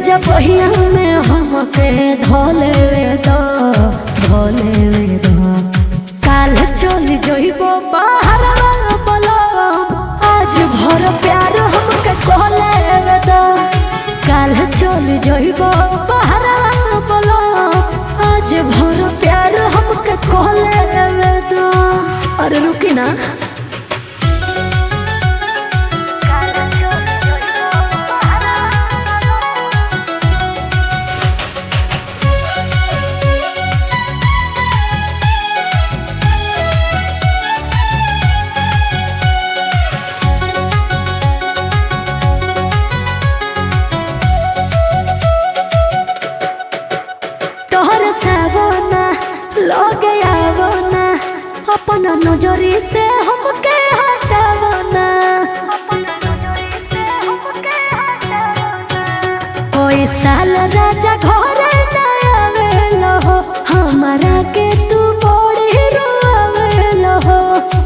राजा बहिया में हमके धोले वे दो धोले वे दो काल चल जइबो बाहर बोलो आज भर प्यार हमके कहले वे दो काल चल जइबो बाहर बोलो आज भर प्यार हमके कहले वे दो अरे रुकी ना तोहर सावना लगे आवना अपन नजरी से हमके हटावना कोई साल राजा घरे ना आवेलो हो हमारा के तू बड़ी रोवेलो हो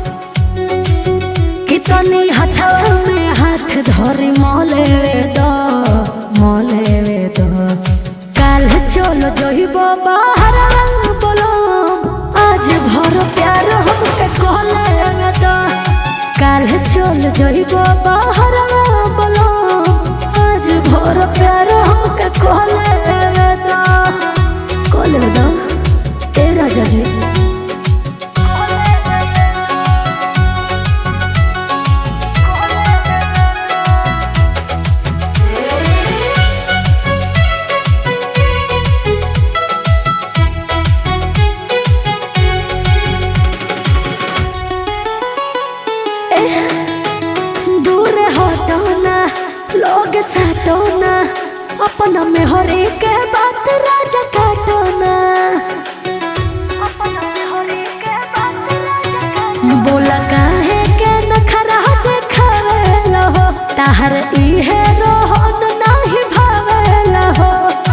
कितनी हथवा में हाथ धरी मोले वे दो मोले वे दो काल चलो जइबो बाहर बोलो आज भर प्यार हमके कहले वे दो काल चलो जइबो बाहर बोलो आज भर प्यार हमके कहले वे दो कहले वे दो ए राजा जी दूर हटो ना लोग साटो ना अपना में हर एक बात राजा काटो ना बोला काहे के नखरा देखावेला हो ताहर इहे रोहन नाही भावेला हो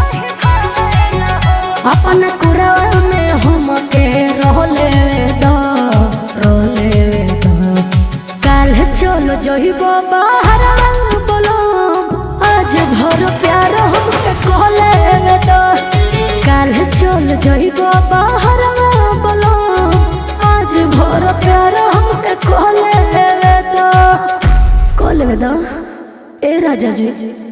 अपन कुरवा में हमके रोले दो रोले दो काल चलो जइबो बाहर बोलो आज भर प्यार हमके कहले दो काल चलो जइबो बाहर बोलो आज भर प्यार हमके कहले दो कहले दो ए राजा जी